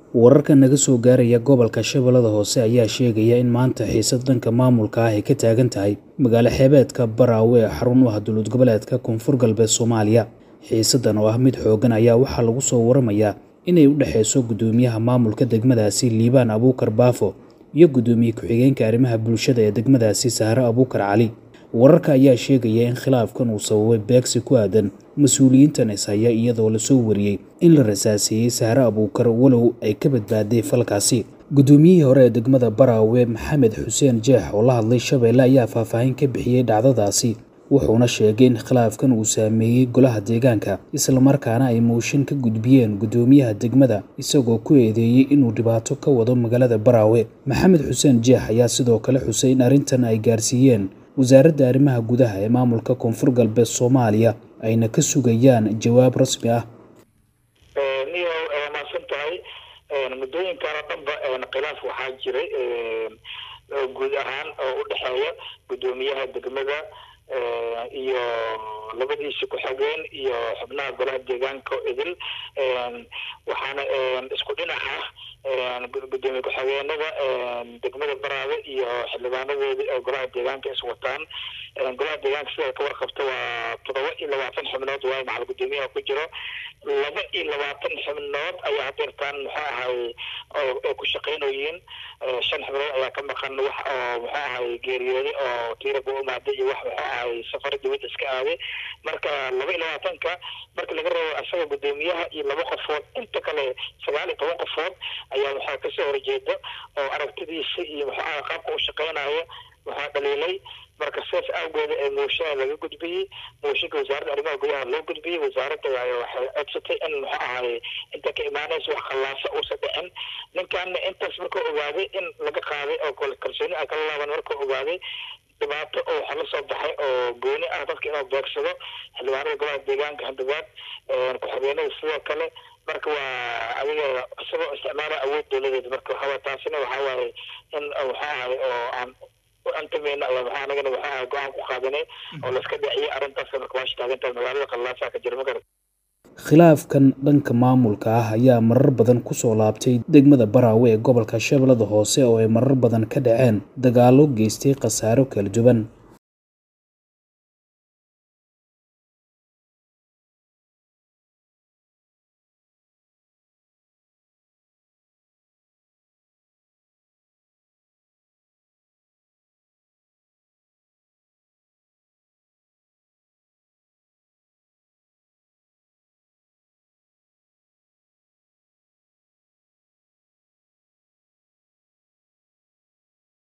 wararka naga soo gaaraya gobolka shabeellada hoose ayaa sheegaya in maanta xiisad dhanka maamulka ah ay ka taagan tahay magaalo xeebeedka baraawe ee xarun u ah dowlad goboleedka koonfur galbeed soomaaliya xiisaddan oo ah mid xooggan ayaa waxaa lagu soo waramayaa inay u dhexeyso guddoomiyaha maamulka degmadaasi liibaan abuukar baafo iyo guddoomiye ku-xigeenka arrimaha bulshada ee degmadaasi sahre abuukar cali wararka ayaa sheegaya in khilaafkan uu sababay beegsi ku aadan mas-uuliyiintan ishaya iyadoo lasoo wariyey in la rasaaseeyey sahre abuukar walow ay ka badbaaday falkaasi guddoomiyihii hore ee degmada baraawe maxamed xuseen jeex oo la hadlay shabeelle ayaa faahfaahin ka bixiyey dhacdadaasi wuxuuna sheegay in khilaafkan uu saameeyey golaha deegaanka islamarkaana ay mooshin ka gudbiyeen guddoomiyaha degmada isagoo ku eedeeyey inuu dhibaato ka wado magaalada baraawe maxamed xuseen jeex ayaa sidoo kale xusay in arrintan ay gaarsiiyeen wasaaradda arrimaha gudaha ee maamulka koonfur galbeed soomaaliya ayna ka sugayaan jawaab rasmi ah niyo maadsan tahay muddooyinkan oo dhanba khilaaf waxaa jiray guud ahaan oo u dhexeeya guddoomiyaha degmada iyo labadiisa ku-xigeen iyo xubnaha golaha deegaanka idil waxaana isku dhinaca gudoomiye ku-xigeenada degmada baraabe iyo xildhibaanadoodii oo golaha deegaanka is wataan golaha deegaanka sida ka warqabta waa toddoba iyo labaatan xubnood waayo macal guddoomiyaha ku jiro laba iyo labaatan xubnood ayaa hadeertaan muxuu ahay ay ku shaqeynoyiin shan xubnood ayaa ka maqan wax oo muxuu ahay geeriyooday oo tiiraga u imaaday iyo wax muxuu ahay safar dibadda iska aaday marka laba iyo labaatanka marka laga reebo asaga guddoomiyaha iyo laba qofood inta kale sagaal iyo toban qofood ayaa waxaa kasoo horjeeda oo aragtidiisa iyo muxuu ahay qaabka u shaqeynayo waxaa dhaliilay marka sidaas awgeeda ee mooshinaa laga gudbiyey mooshinka wasaaradda arrimaha gudaha loo gudbiyey wasaaradda waxay codsatay in muxuu ahay inta ka imaanaysa wax khallaasa uusa dhicin ninkanna intaas markuu ogaaday in laga qaaday oo kalsooni ay kala laaban markuu ogaaday dhibaato oo waxa la soo baxay oo gooni ah dadka inuu beegsado xildhibaanada golaha deegaanka handagaad ku-xigeenada sidoo kale marka waa adiga isagoo isticmaala awood dowladeed marka waxaa taasina waxaa waaye in waxa ahay oo aan antameyna ayaa waxaa anagana waxa ahay go-aan ku qaadanay oo layska dhiciyay arrintaas marka waash taagantahay magaalada khallaasaa ka jira magarad khilaafkan dhanka maamulka ah ayaa marar badan kusoo laabtay degmada baraawe ee gobolka shabeellada hoose oo ay marar badan ka dhaceen dagaallo geystay khasaaro kala duwan